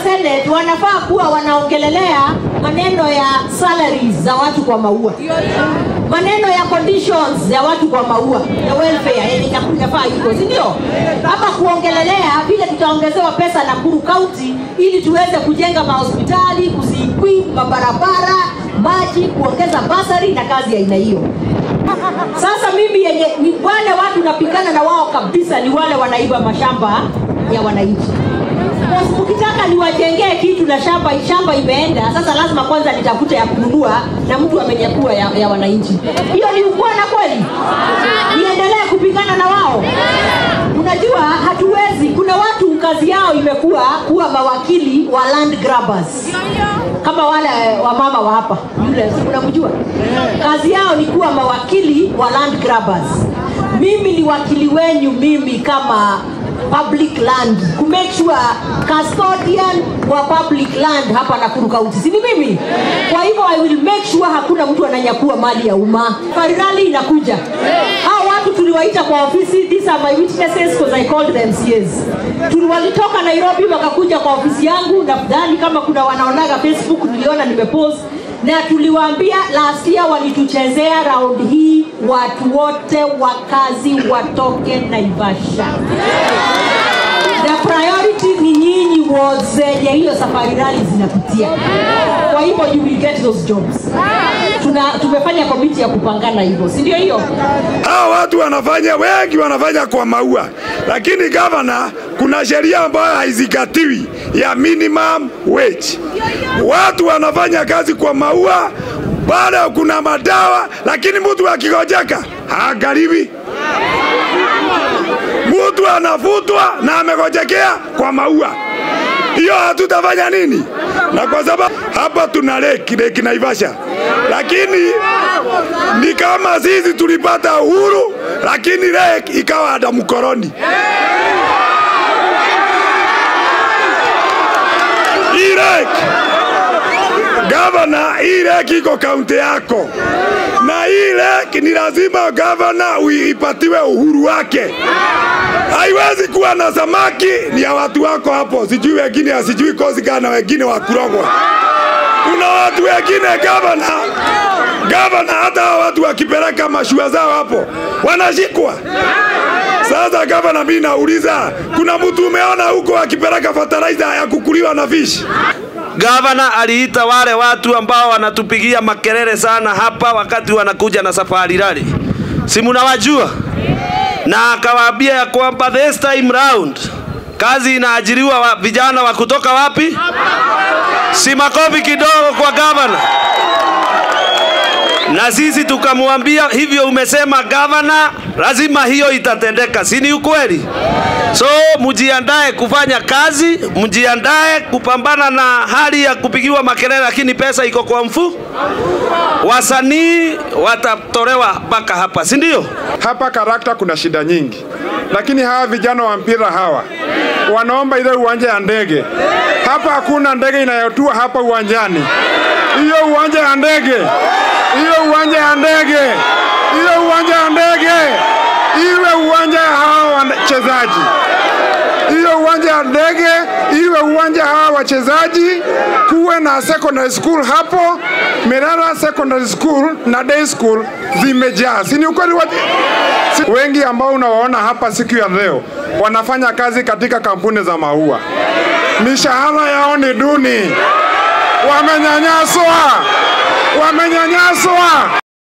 senate wanafaa kuwa wanaongelelea maneno ya salaries za watu kwa maua maneno ya conditions ya watu kwa maua ya welfare yenye ina- inafaa iko si ndio ama kuongelelea vile tutaongezewa pesa Nakuru County ili tuweze kujenga mahospitali kuzikwi mabarabara maji kuongeza basari na kazi ya aina hiyo sasa mimi yenye ni wale watu napigana na wao kabisa ni wale wanaiba mashamba ya wananchi Basi ukitaka niwajengee kitu na shamba shamba imeenda sasa lazima kwanza nitafute ya kununua na mtu amenyakua ya, ya wananchi hiyo ni ukwana kweli niendelee kupigana na wao unajua hatuwezi kuna watu kazi yao imekuwa kuwa mawakili wa land grabbers kama wale wamama wa hapa yule si unamjua kazi yao ni kuwa mawakili wa land grabbers mimi ni wakili wenyu mimi kama public land ku make sure custodian wa public land hapa Nakuru County si ni mimi kwa hivyo I will make sure hakuna mtu ananyakua mali ya umma farirali inakuja hao watu tuliwaita kwa ofisi these are my witnesses because I called them CS tuliwalitoka Nairobi wakakuja kwa ofisi yangu nadhani kama kuna wanaonaga Facebook niliona nimepost na tuliwaambia last year walituchezea round hii watu wote wakazi watoke Naivasha the priority ni nyinyi wards zenye hiyo safari rali zinapitia kwa hivyo you will get those jobs Tuna, tumefanya komiti ya kupangana hivyo si ndio hiyo Hao watu wanafanya, wengi wanafanya kwa maua, lakini gavana, kuna sheria ambayo haizingatiwi ya minimum wage. Watu wanafanya kazi kwa maua, bado kuna madawa, lakini mtu akigojeka haangaliwi. Mtu anafutwa na amegojekea kwa maua, hiyo hatutafanya nini? Na kwa sababu hapa tuna leki leki Naivasha, lakini ni kama sisi tulipata uhuru, lakini leki ikawa ada mkoroni. Hii leki gavana, hii leki iko kaunti yako, na hii leki ni lazima gavana uipatiwe uhuru wake. Haiwezi kuwa na samaki ni ya watu wako hapo, sijui wengine, sijui kozi gani, wengine wa kurogwa. Kuna watu wengine gavana, gavana, hata hao watu wakipeleka mashua zao hapo wanashikwa. Sasa gavana, mimi nauliza, kuna mtu umeona huko akipeleka fertilizer ya kukuliwa na fish? Gavana aliita wale watu ambao wanatupigia makelele sana hapa wakati wanakuja na safari rally, si mnawajua? Na akawaambia ya kwamba this time round kazi inaajiriwa wa, vijana wa kutoka wapi? Si makofi kidogo kwa gavana. Na sisi tukamwambia hivyo, umesema gavana, lazima hiyo itatendeka, si ni ukweli? So mjiandae kufanya kazi, mjiandae kupambana na hali ya kupigiwa makelele, lakini pesa iko kwa mfu. Wasanii watatolewa mpaka hapa, si ndio? Hapa Karakta kuna shida nyingi, lakini hawa vijana wa mpira hawa wanaomba ile uwanja ya ndege. Hapa hakuna ndege inayotua hapa uwanjani. Hiyo uwanja ya ndege, hiyo uwanja ya ndege, hiyo uwanja ya ndege iwe uwanja ya hawa wachezaji hiyo uwanja ya ndege iwe uwanja hawa wachezaji, kuwe na secondary school hapo. Merara Secondary School na day school zimejaa, si ni ukweli? Wati... si... wengi ambao unawaona hapa siku ya leo wanafanya kazi katika kampuni za maua, mishahara yao ni duni, wamenyanyaswa, wamenyanyaswa.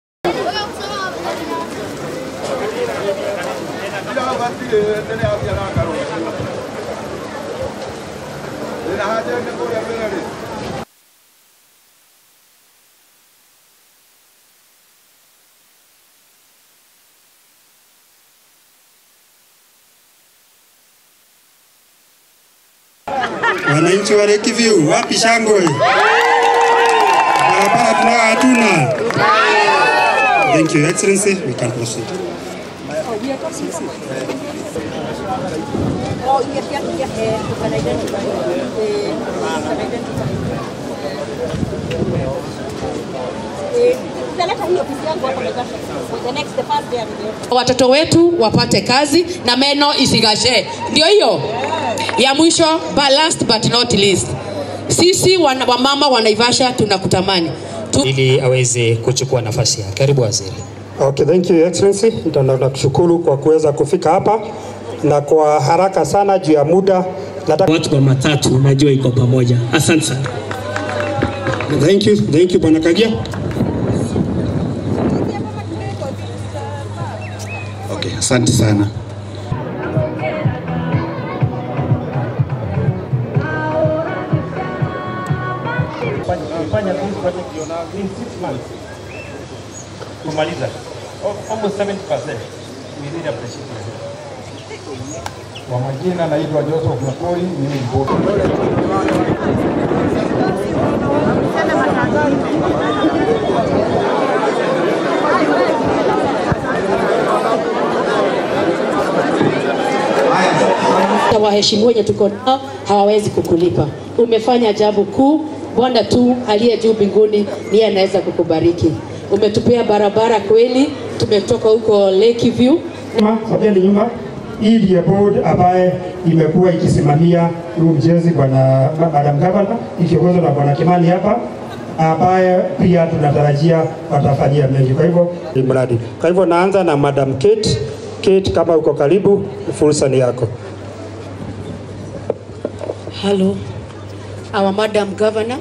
Wananchi wa Lake View, wapi shangwe? Barabara tunao hatuna. Thank you, Excellency. We can proceed. watoto wetu wapate kazi na meno isigashe. Ndio hiyo Ya mwisho, but last but not least, sisi wana, wamama wa Naivasha tunakutamani tu, ili aweze kuchukua nafasi yake. Karibu waziri. Okay, thank you Your Excellency. Nita- Nakushukuru kwa kuweza kufika hapa na kwa haraka sana juu ya muda. Nataka watu kwa matatu najua iko pamoja. Asante sana. Thank you, thank you Bwana Kagia. Okay, asante sana. Tumefanya this project you know, in six months kumaliza Al- almost 70%. We really appreciate it. Kwa majina naitwa Joseph Makori, mimi ni bosi. na waheshimiwa wenye tuko nao hawawezi kukulipa. Umefanya jambo kuu, Bwana tu aliye juu mbinguni ndiye anaweza kukubariki. Umetupea barabara kweli, tumetoka huko Lakeview nyuma, sogeni nyuma. Hii ndiyo board ambaye imekuwa ikisimamia huu mjenzi bwana Madam Governor ikiongozwa na bwana Kimani hapa ambaye pia tunatarajia watafanyia mengi. Kwa hivyo ni mradi. Kwa hivyo naanza na Madam Kate. Kate, kama uko karibu, fursa ni yako. Hello, our Madam Governor.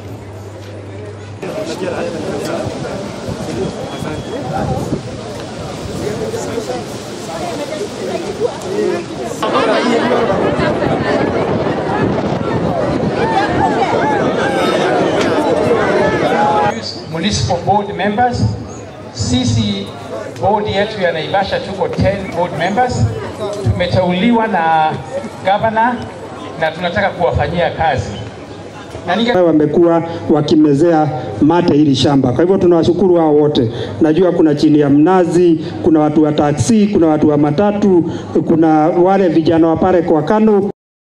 Municipal board members. Sisi board yetu ya Naivasha tuko 10 board members. Tumeteuliwa na governor na tunataka kuwafanyia kazi. Na ninge wamekuwa wakimezea mate hili shamba. Kwa hivyo tunawashukuru hao wote. Najua kuna chini ya mnazi, kuna watu wa taksi, kuna watu wa matatu, kuna wale vijana wa pale kwa Kano.